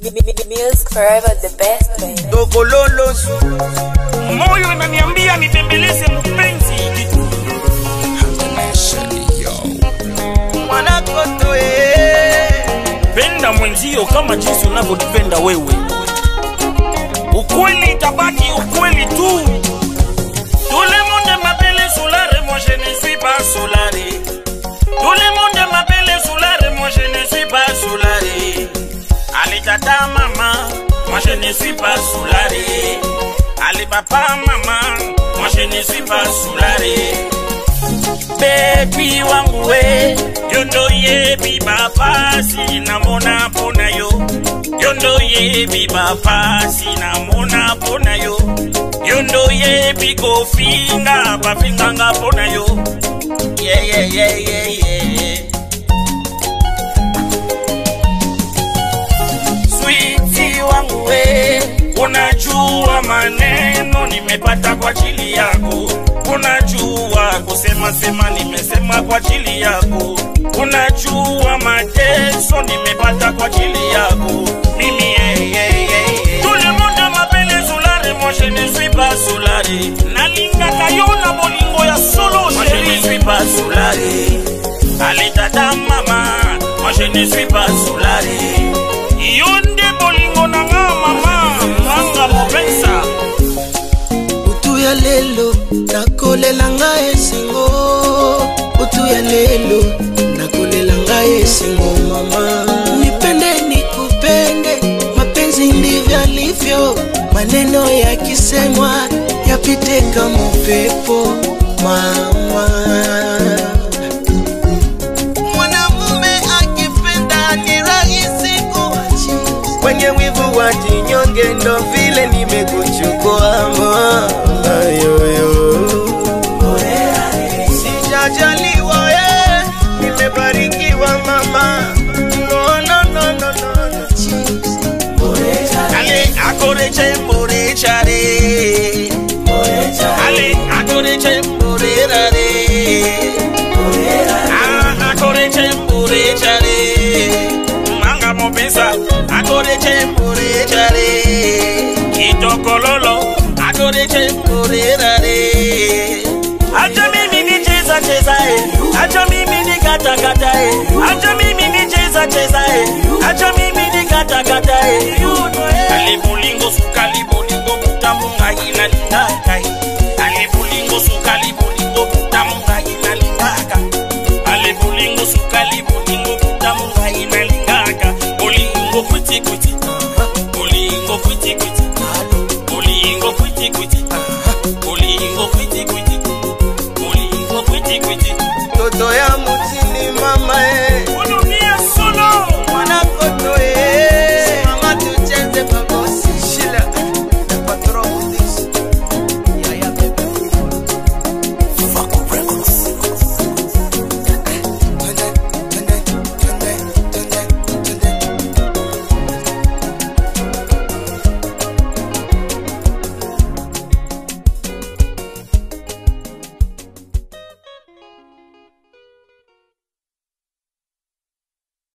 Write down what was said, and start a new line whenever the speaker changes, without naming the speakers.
Music forever the best baby.
Dokololosu
moyo inaniambia nitembeleze mpenzi
mwanakoto eh.
penda mwenzio kama jinsi unavyojipenda wewe ukweli itabaki ukweli tu tout le monde m'appelle soulare moi je ne suis pas soulare tout le monde m'appelle soulare moi je ne suis pas soulare allez tata mama moi je ne suis pas soulare allez papa mama moi je ne suis pas soulare bebi wangu we yondo yebi bapasi namona mpona yo yondo yebi bapasi namona mpona yo yondo yebi kofinga bafinganga mpona yo yeah, yeah, yeah, yeah, yeah. switi wangu we unajua maneno nimepata kwa ajili yako unajua kusema sema nimesema kwa ajili yako unajua mateso nimepata kwa ajili yako mimi yeah, yeah, yeah, yeah. tout le monde m'appelle soulare moi je ne suis pas soulare nalingaka yo na bolingo ya solo moi je ne suis pas soulare ale tata mama moi je ne suis pas soulare yo nde bolingo na nga mama mwanga mopensa
butu ya lelo nakolela ngai esengo butu ya lelo nakolela ngai esengo mama nipende nikupende mapenzi ndivyo alivyo maneno yakisemwa yapite kama upepo mama mwanamume akipenda ni rahisi kuachi
kwenye wivu wa jinyonge ndo vile nimekuchukua mama yoyo sijajaliwa eh, nimebarikiwa mama no, no, no, no, no, no.
ale akoreche mborechare ale akoreche mborerare Ah, akoreche mborechare manga mopensa akoreche mborechare kitokololo akoreche mborerare acha mimi nicheza cheza eh. acha mimi nikatakata eh. acha mimi nicheza cheza eh. acha mimi nikatakata eh. alibolingo sukali bolingo butamu ngai nalingaka eh. alibolingo sukali bolingo butamu ngai nalingaka alibolingo sukali bolingo butamu ngai nalingaka bolingo kwiti kwiti bolingo kwiti kwiti bolingo kwiti kwiti bolingo kwiti kwiti bolingo kwiti kwiti
toto ya